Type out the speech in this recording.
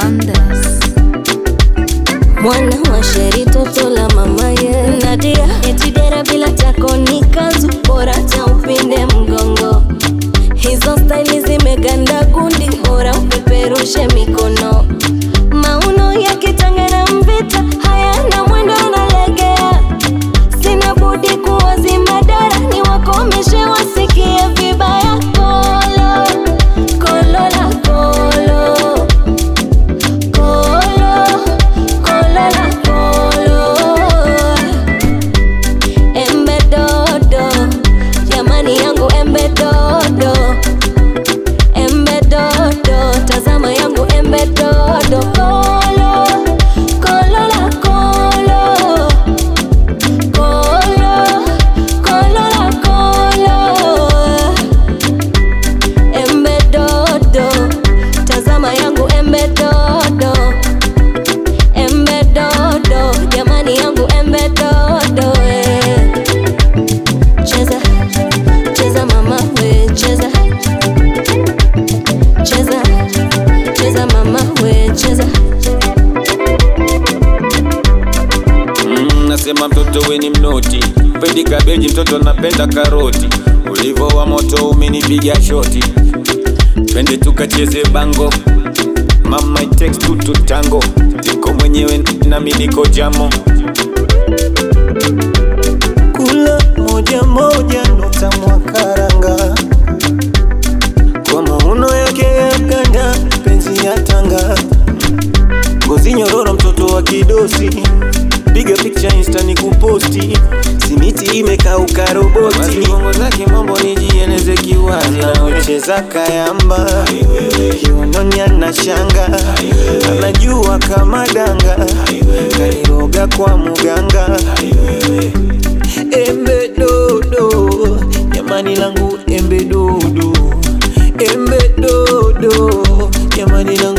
Wonders. mwana wa sheri toto la mama ye Nadia etidera bila tako ni kanzu bora cha upinde mgongo hizo staili zimeganda gundi bora upeperushe mikono mauno ya kitanga na mvita hayana mwendo unalegea sina budi kuwazima dara ni wakomeshe wasikie vibaya kolo kolo la kolo Kolo, kolo la kolo Embe dodo, jamani yangu embe dodo Embe dodo, tazama yangu embe dodo Kolo, kolo la kolo Kolo, kolo la kolo Embe dodo, tazama yangu embe dodo Embe dodo, jamani yangu embe dodo eh. Cheza, cheza mama we, cheza Cheza, cheza mama we, cheza Mm, nasema mtoto we ni mnoti, pendi kabeji, mtoto napenda karoti. Ulivo wa moto umenipiga shoti, twende tukacheze bango. Mama it takes two to tango, niko mwenyewe nami niko jamo. kula moja moja nota mwakaranga kwa mauno yake ya ganda penzi ya tanga ngozi nyororo mtoto wa kidosi piga picha insta ni kuposti simiti imekauka Basi roboti bongo zake mambo nijieneze kiwazi na anaocheza kayamba kiunoni ana shanga anajua kama danga kairoga kwa muganga embe dodo jamani langu embe dodo embe dodo jamani langu